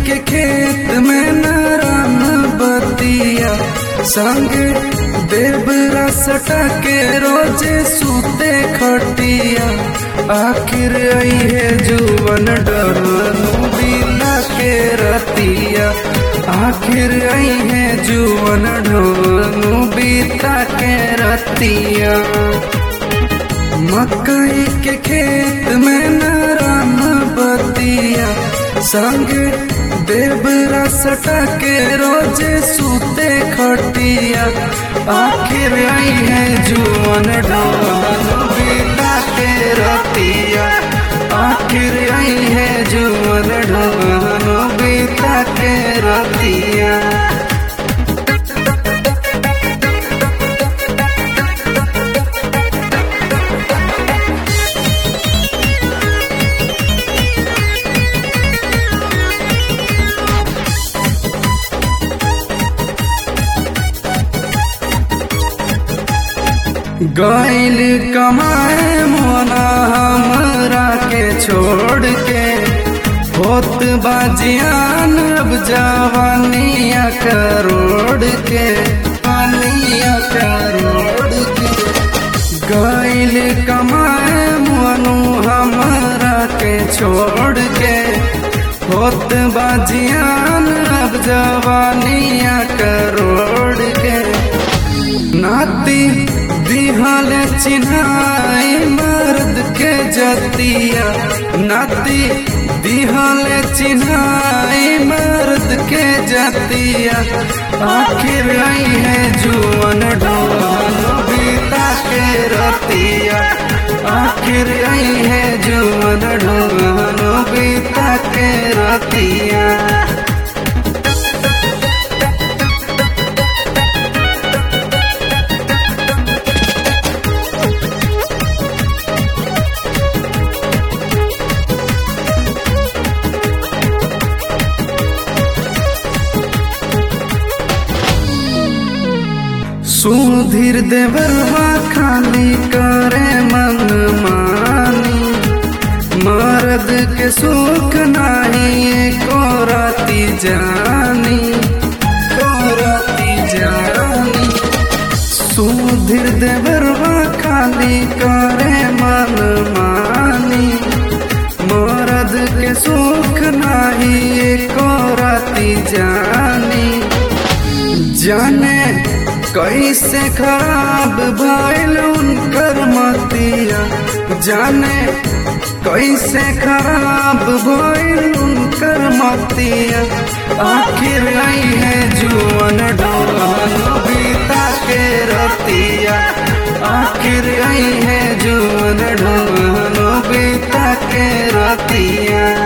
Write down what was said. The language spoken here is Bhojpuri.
के खेत में नारायण बतिया संग देवरा सटा के रोजे सूते खटिया आखिर आई है जुवन डरनु बिला के रतिया आखिर आई है जुवन ढोनु बीता के रतिया मकई के खेत में नारायण बतिया संग देवरा सटा के रोजे सूते खटिया आखिर आई है जुवन ढोल बिला के रतिया आखिर आई है जुवन ढोल बीता के रतिया गैल कमाए मोना हमरा के छोड़ के होत बाजियान अब जवानिया करोड़ के पानिया करोड़ के गैल कमाए मोनू हमरा के छोड़ के होत बाजियान अब जवानिया करोड़ के नाती दिहल चिन्हाई मर्द के जतिया नाती दिहल चिन्हाई मर्द के जतिया आखिर आई है जुअन ढोल बीता के रतिया आखिर आई है जुअन ढोल बीता के रतिया सुधीर देवरवा खाली करे मन मानी मर्द के सुख नाही को राती जानी को राती जानी सुधीर देवरवा खाली करे मन मानी मर्द के सुख नाही को राती जानी जाने कैसे खराब भइल उनकर मतिया जाने कैसे खराब भइल उनकर मतिया आखिर आई है जुअन ढोल बीता के रतिया आखिर आई है जुअन ढोल बीता के रतिया